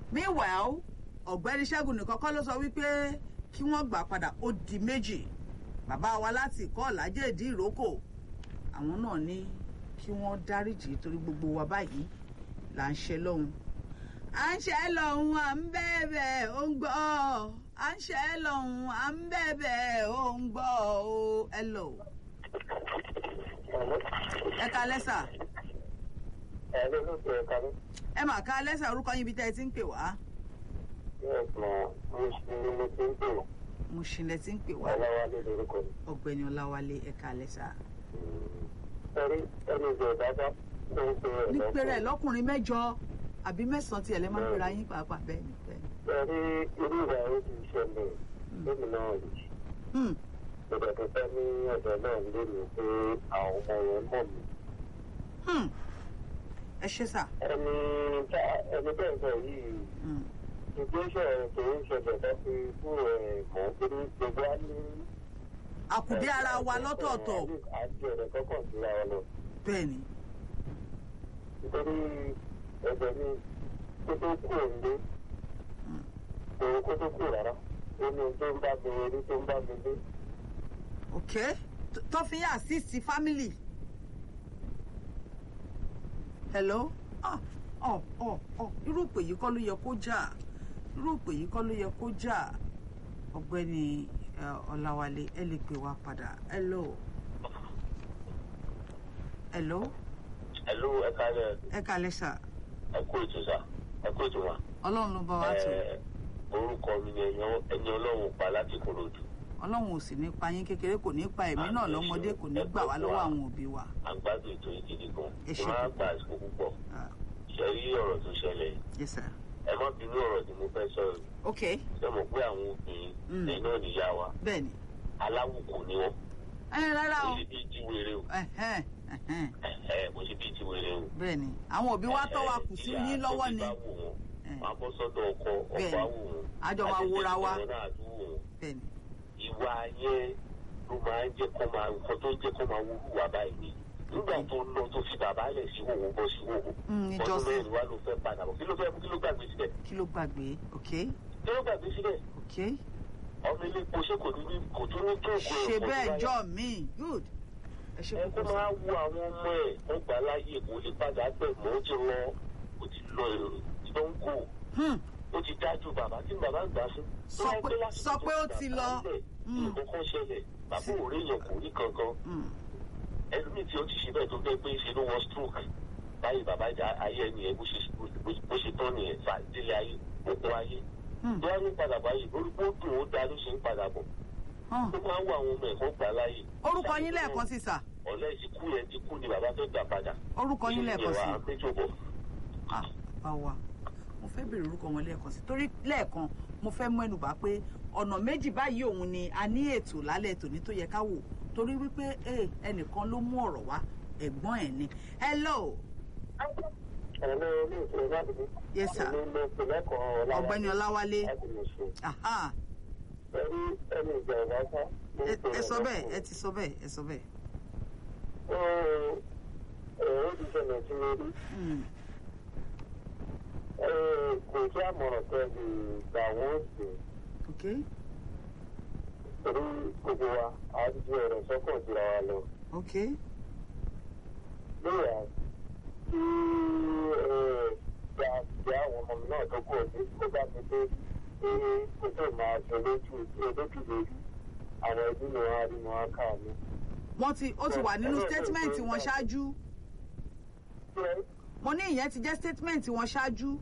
meanwhile ọ̀gbẹ́ni ṣẹ́gun nìkan kọ́ ló sọ wípé kí wọ́n gbà padà ó di méjì bàbá wa láti ìkọ́ ọ̀làjẹ́ ìdí ìrókò àwọn náà ní kí wọ́n dáríjì torí gbogbo wa báyìí là ń ṣe lọ́hùn à ń ṣe lọ́hùn à ń bẹ̀bẹ̀ ó ń gbọ́ à ń ṣe lọ́hùn à ń bẹ̀bẹ̀ ó ń gbọ́ ó ẹ lọ. ẹ ka lẹ́sà ẹ ló ló ṣe ẹ̀ka ní. ẹ mà ka lẹ́sà orúkọ yín ibi tẹ́ ẹ ti ń pè wá yes ma mo ṣe ní mo ti ń pè wọ́n. mo ṣìlẹ̀ ti ń pè wá ọlọ́wálé lórúkọ mi. ọ̀gbẹ́ni ọláwálé ẹ ka lẹ́sà. ẹrí ẹni ìjọ ìdájọ́ tó ń pe ẹ̀ ní lọ́kùnrin. pẹ̀rẹ̀ lọ́kùnrin mẹ́jọ àbí mẹ́sàn-án tiẹ̀ lẹ́ máa ń pera yín pàápàá bẹ́ẹ̀ ni bẹ́ẹ̀ ni. ẹrí irú ìwà yìí ti ṣẹlẹ̀ lómi náà rí. Hmm, ìgbà tó fẹ́ ní ọ̀dọ̀ náà lé mi pé àwọn ọmọ yẹn mọ̀ mí. hmm. ẹ ṣe sà. ẹni tá ẹni bẹ́ẹ̀ sọ yìí Hmm, ìgbésẹ̀ tó ń ṣẹlẹ̀ tó fi fún ẹ̀ mọ́ torí gbogbo á ní. àkùdé ara wa lọ́tọ̀ọ̀tọ̀ àti ọ̀rẹ́ kọ́kàn síra wa lọ. bẹ́ẹ̀ ni. nítorí ẹgbẹ́ mi kó tó kú òǹdé Hmm. òun kó tó kú rárá ó ní ohun tó ń bá mi orí tó ń bá mi dé. ok T- tó fi yà assist family. hello ah ọ ọ ọ irú ìpè yìí kọ́ ló yẹ kó jà irú ìpè yìí kọ́ ló yẹ kó jà ọ̀gbẹ́ni ẹ, ọláwálé ẹ lè pè wá padà hello hello ẹ̀lú ẹ̀ka rẹ̀ ẹ kàlẹ́ sà ẹ̀kú ètò sá ẹ̀kú ètò wa. ọlọ́run ló bá wa tó orúkọ mi ni ẹni ọlọ́run pa láti kòròdú ọlọ́run ò sì ní pa yín kékeré kò ní pa ẹ̀mí náà lọ́mọdé kò ní gbà wá lọ́wọ́ àwọn òbí wa. àgbàdo ètò yìí gidi gan. Ẹ ṣé ẹ máa púpọ̀. gba àsìkò púpọ̀ Ah, ṣe rí ọ̀rọ̀ tó ṣẹlẹ̀ yìí. yes sir ẹ má bínú ọ̀rọ̀ tí mo fẹ́ sọ̀rọ̀ ok ṣé mo pé àwọn obìnrin Mm. ẹ̀yin náà níyà wa bẹ́ẹ̀ ni aláwùkù ni wọ́n ẹ rárá mo o ṣe bíi ti wéré o ẹ̀hẹ́n, ẹ̀hẹ́n, Ẹ̀hẹ́, mo ṣe bíi ti wéré o. bẹ́ẹ̀ ni àwọn òbí wa tọ́ wa kù sí Ìyá yín lọ́wọ́ tó ni ti bá wù wọ́n, Eh. wọ́n á bọ́ sọ́dọ̀ ọkọ Bẹ́ẹ̀ ọkọ ni. á wù wọ́n. A jọ máa Àjẹjẹ wòra wa. ìwọ náà á dùn wọ́n. bẹ́ẹ̀ ni ìwà yẹn ló máa ń jẹ́ kó máa nǹkan tó ń jẹ́ kó máa wúlò wá báyìí ni nígbà tó lọ tó fi bàbá lẹ̀ sí wòwò bọ́ sí wòwò Mm, ọdún ìjọsìn. mẹ́rin wá ló fẹ́ padà bọ̀ kí ló fẹ́ kí ló gbàgbé síbẹ̀ kí ló gbàgbé ok kí ló gbàgbé síbẹ̀ ok ọmọ ilé epo ṣé kò ní ní kò tún ní tó òkú ṣe bẹ́ẹ̀ jọ mí good ẹ ṣe ẹ kó púpọ̀ máa sà wo àwọn ọmọ ẹ̀ wọ́n gbà láàyè kò lè padà pẹ̀ mọ́ ó ti lọ ó ti lọ èrò ìdánwò Hmm, ó ti dájú bàbá tí bàbá gbà fún. Sọ pé- sọ pé ó ti lọ. Mm. nǹkan kan ṣẹlẹ̀ bàbá ò rí èèyàn kò rí kankan hmm, ẹlòmíì tí ó ti ṣe bẹ́ẹ̀ tó gbé pé ṣe ló wọ́n stroke báyìí bàbá ìjà ayé ẹni ẹ bó ṣe bó ṣe tán nìyẹn fà délé ayé òkú ayé hmm, tó wá ní padà báyìí orúkọ dùn ó da ló ṣe ń padà bọ̀ hàn. ó máa ń wọ àwọn ọmọ ẹ̀kọ́ gbà láàyè. orúkọ yín lẹ́ẹ̀kan sí sà ọ̀lẹ́ ìsìnkú yẹn ti kú ni bàbá fẹ́ gbà padà. orúkọ yín lẹ́ẹ̀kan sí ìyẹn wà á péjọ bọ̀. ah bá wa mo fẹ́ bèrè orúkọ wọn lẹ́ẹ̀kan sí torí lẹ́ẹ̀kan mo fẹ́ mú ẹnu bá pé ọ̀nà méjì báyìí òun ni a ní ètò lálẹ́ tòní tó yẹ ká wò torí wípé eh, ẹnìkan ló mú ọ̀rọ̀ wá ẹ̀gbọ́n ẹ̀ ni hello ẹ̀lẹ́ ilé ìtura láti ní. Yes, sir. èmi ló pe lẹ́kọ̀ọ́ ọ̀la ọ̀gbẹ́ni ọláwálé láti lè ṣe. aha ẹ̀rí ẹni ìjà ìwà sá. ẹ- ẹ sọ bẹ́ẹ̀ ẹ ti sọ bẹ́ẹ̀ ẹ sọ bẹ́ẹ̀ ó ó ti ṣẹlẹ̀ sí mi rí. Hmm, Ẹ, kò sí àmọ̀ràn tẹ́ lè gbà wọ́n sí ok torí gbogbo wa a ti fi ọ̀rọ̀ sọ́kàn síra wa lọ. ok lóyà tí gba gba àwọn ọmọ mi náà tó kú ọdún tó bá ti dé pé kó tó máa ṣe lójú olójú lórí àwọn ẹbí mi wọn á rí wọn á kà mí. wọ́n ti ó ti wà nínú statement wọn ṣáájú mo ní ìyẹn ti jẹ́ statement wọn ṣáájú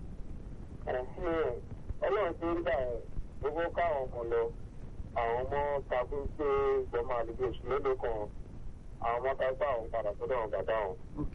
ọlọ́run ti ń gbà ẹ̀ gbogbo káwọn ọmọ lọ àwọn ọmọ takú pé ìjọba àdúgbò oṣù mélòó kan àwọn ọmọ ká gbà àwọn padà sọ́dọ̀ àwọn bàbá wọn. ok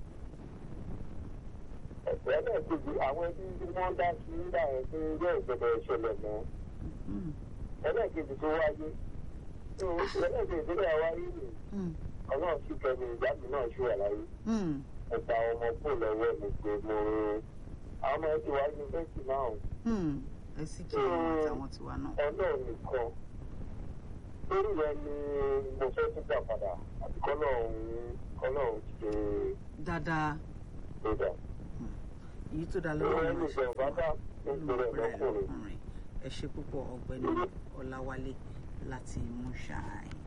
ẹlẹ́ẹ̀kejì àwọn ẹbí tí wọ́n dá sí nígbà yẹn pé yóò ìjọba ìṣẹ̀lẹ̀ mọ́ Hmm, ẹlẹ́ẹ̀kejì tó wáyé tó ẹlẹ́ẹ̀kejì tó dẹ̀ wáyé nì hmm, ọlọ́run sì kẹ́mi ìjáde náà ṣì wà láyé hmm, ẹ̀ta ọmọ kò lọ́wọ́ mi pé mo àwọn ọmọ ẹ ti wá yunifásitì náà hmm. ẹ sì jẹ́ àtàwọn tiwa náà ọlọ́run nìkan lórí rẹ ni mo fẹ́ tún gbà padà àti kọ́lọ́run kọ́lọ́run ṣe dáadáa tó dà. èyí tó dá ìwé lọ́wọ́ ẹni máa ṣe ìjọba bá ń nínú pèrè ọ̀pẹ̀rẹ̀ lọ́kùnrin. lọ́kùnrin ẹ ṣe púpọ̀ ọ̀gbẹ́ni ọláwálé láti mú ṣááyìn.